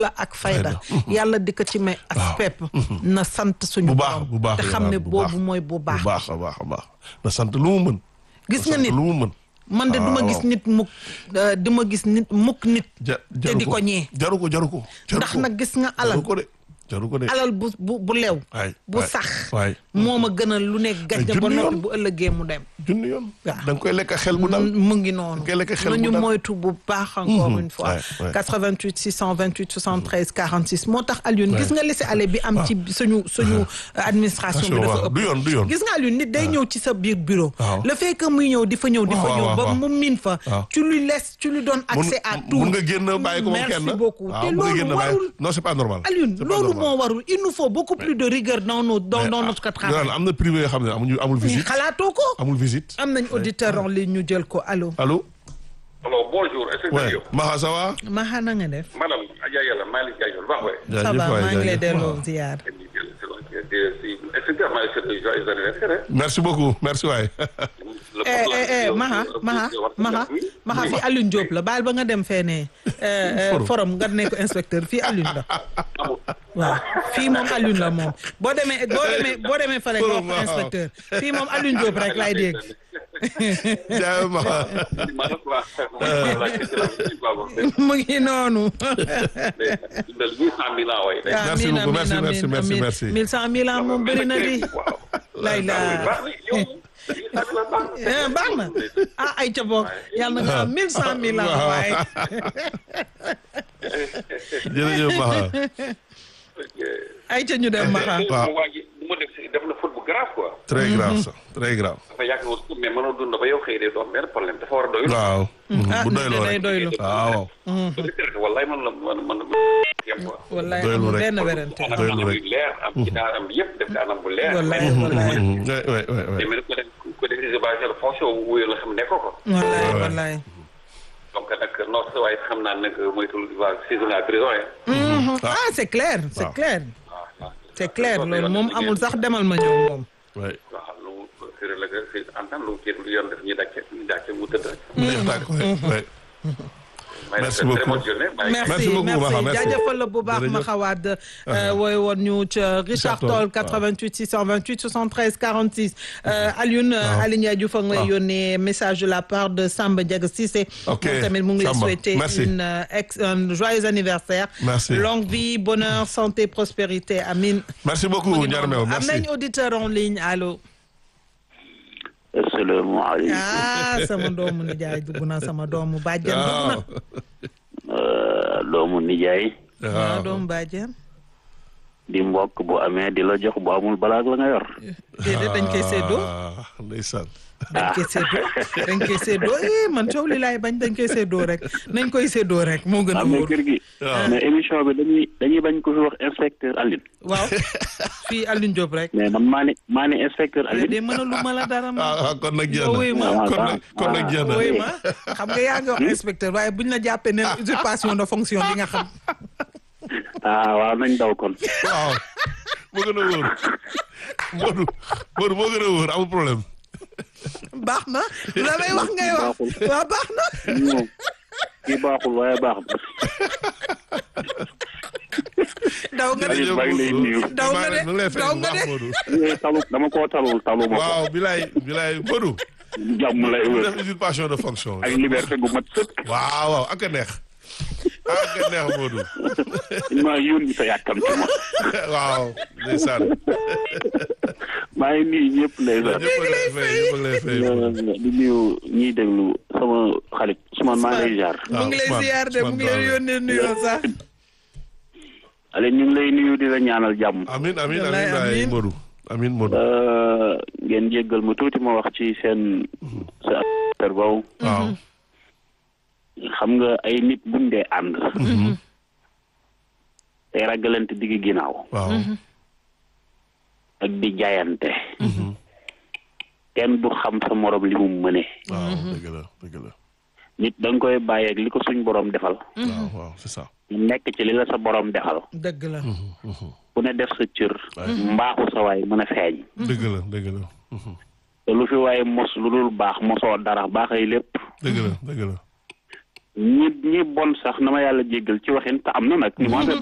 la ak fayda yàlla di ko ci may ak pepp na sant suñu bu baax borom bu baax te xam ne boobu mooy bu baax bu baax a baax a baax na sant lu mu mën gis na nga sant nit lu mu mën man de duma waaw. gis nit mukk euh, duma gis nit mukk nit ja te jaru di ko ñee jaru ko jaru ko jaru ndax ko. nag gis nga alal jaru ko de jaru ko de alal bu bu bu lew waay bu waay, sax waay moo ma gënal lu ne gàjja ba junni noppi yoon. bu ëllëgee mu dem junni yoon Waaw. da nga koy lekk xel bu dal mu ngi noonu Nga lekk xel bu nañu dal. moytu bu baax encore une fois ouais, ouais. 88 628 73 46 moo tax Alioune gis nga laisser aller bi am ci suñu suñu administration bi dafa ëpp du yoon du yoon gis nga Alioune nit day ñëw ci sa biir bureau Waaw. le fait que muy ñëw di fa ñëw di fa Waaw, ñëw waaw, ba waaw. mu miin fa Waaw. tu lui laisses tu lui donnes accès à tout mun nga génn bàyyi ko moom kenn merci beaucoup waaw, te mun nga loolu génn bàyyi warul non c'est pas normal Alioune C'est pas loolu normal. moo warul il nous faut beaucoup plus de rigueur dans nos dans dans notre travail Yolaan, am na privé yoo xam ne amuñu amul visite xalaatoo ko amul visite am nañ auditeur en ligne ñu jël ko allo allo alors bonjour est-ce que ouais yow Maxa ça va Maxa na nga def madame Adja Yàlla maa ngi lay jaajëfal baax waay ça va waay, maa ngi lay jaajëf. delloo Waaw. ziar est-ce que maa ngi seetlu joyeux anniversaire merci beaucoup merci waay eh eh eh Maxa Maxa Maxa Maxa fii Alioune Diop la baal ba nga dem fee ne Forum. forum nga ne ko inspecteur fii Alioune la waaw fii moom Alioune la moom boo demee boo demee boo demee fale nga wax Forum, ko waaw. inspecteur fii moom Alioune Diop rek laay dégg jaay Maxa mu ngi noonu Merci Amiin, beaucoup, amiin, merci, merci, amiin, merci, amiin. merci. mille cent mille ans moom bëri na di lay la Eh, baax na ah ay ca boog yàlla na nga am mille cent mille ans Waaw. waaye jërëjëf Maxa ay ca ñu dem Maxa Waaw. waa ji bu ma def si def na faute bu grave quoi très grave ça très grave dafa yàgg woon mais mënoo dund ba yow xëy de doo am benn problème dafa war a doyul waaw ah bu nit doyloo day rek doylu waaw wallaay man la man man yem quoi wallaay Doylu amul rek. benn werante anam doylu anam rek. yu leer am ci daanam bi yëpp def ko anam bu leer wallaay wallaay ouais ouais ouais ouais. mais mais ko def ko def si base la fonction wuyu la xam ne ko ko wallaay Ouais. wallaay donc nag non sa waaye xam naa nag moytul waa saison à prison yi Mhm. ah c'est clair c'est Waaw. clair waaw waaw c'est clair loolu moom amul sax demal ma ñëw moom ouais waaw lu sérieux la que c'est en tant lu kii lu yoon def ñu dàcce ñu dàcce mu tëdd rek mu neex tàkk ouais ouais may Merci def beaucoup. très bonne journée bye. merci Merci beaucoup, merci Maxa, merci. jaajëfal la bu baax Jërëjëf. ma xawaat wooy woon ñu ca Richard Toll 88 628 73 46 euh, Alioune euh, Aline Ndiaye Diouf a ngi lay waaw. yónnee message de la part de Samba Diaga Cissé Ok, moom tamit mu ngi lay Samba, souhaiter merci. une euh, ex un joyeux anniversaire Merci. longue vie bonheur santé prospérité amin merci beaucoup Ndiarmew am merci nañ auditeur en ligne allo asalaamaaleykum ah sama doomu nijaay dugg na sama doomu bàjjen dugg na waaw Euh, doomu nijaay ah waaw doomu bàjjen di mbokk bu amee di la jox bu amul balaag la nga yor déedéet dañ koy séddoo ah ndeysaan dañ koy séddoo dañ koy séddoo eh man coow li laay bañ dañ koy séddoo rek nañ koy séddoo rek moo gën a amee wóor kër gi waaw. mais émission bi dañuy dañuy bañ ko fi wax inspecteur Aline waaw fii Alioune Diop rek mais man maa ne maa ne inspecteur de Aline mën a lu ma la dara ma ah ah, kon nag jeex Nga wuy ma. na kon nag kon nag jeex na woy ma xam nga yaa ngi wax inspecteur waaye buñ la jàppee ne usurpation de fonction di nga xam ah waaw nañ daw kon waaw moo gën a wóor Modou Modou moo gën a wóor amul problème baax na la may wax ngay wax waaw baax na moom kii baaxul waaye baax na daw nga de Aliou maa ngi lay nuyu. Daw nga de, mu ngi lay fay daw bu nga baax de. Modou Eh, talu dama koo talul talu ma ko waaw bilaay bilaay Modou jàmm lay mu wër def usurpation de fonction ak liberté gu mat sëkk waaw waaw ak a neex ak a neex Modou maa yónni sa yàkkamti ma waaw ndeysaan maa ngi nuyu ñëpp ndeysaan ñëpp a lay fay ñëpp a lay fay Modou. di nuyu ñiy déglu sama xarit Ousmane maa ngi lay jaar mu ngi lay Ousmane, ziar de mu ngi lay Ousmane yónnee nuyoo sax ale ñu ngi lay nuyu di la ñaanal jàmm amin amin Wallaay, amin waay amin. Modou amin Modou Euh, ngeen jéggal ma tuuti ma wax ci seen sa affaire boobu waaw xam nga ay nit buñ dee ànd tey ragalante digg ginnaaw waaw ak di jaayante kenn du xam sa morom li mu mëne waaw dëgg la dëgg la nit da nga koy bàyyeeg li ko suñ borom defal waaw waaw c'est ça nekk ci li la sa borom defal dëgg la ku ne def sa cër mbaaxu sa waay mën a feeñ dëgg la dëgg la te lu fi waaye mos lu dul baax mosoo dara baaxay lépp dëgg la dëgg la ñi ñi bon sax na ma yàlla jéggal ci waxin te am na nag ni mu amee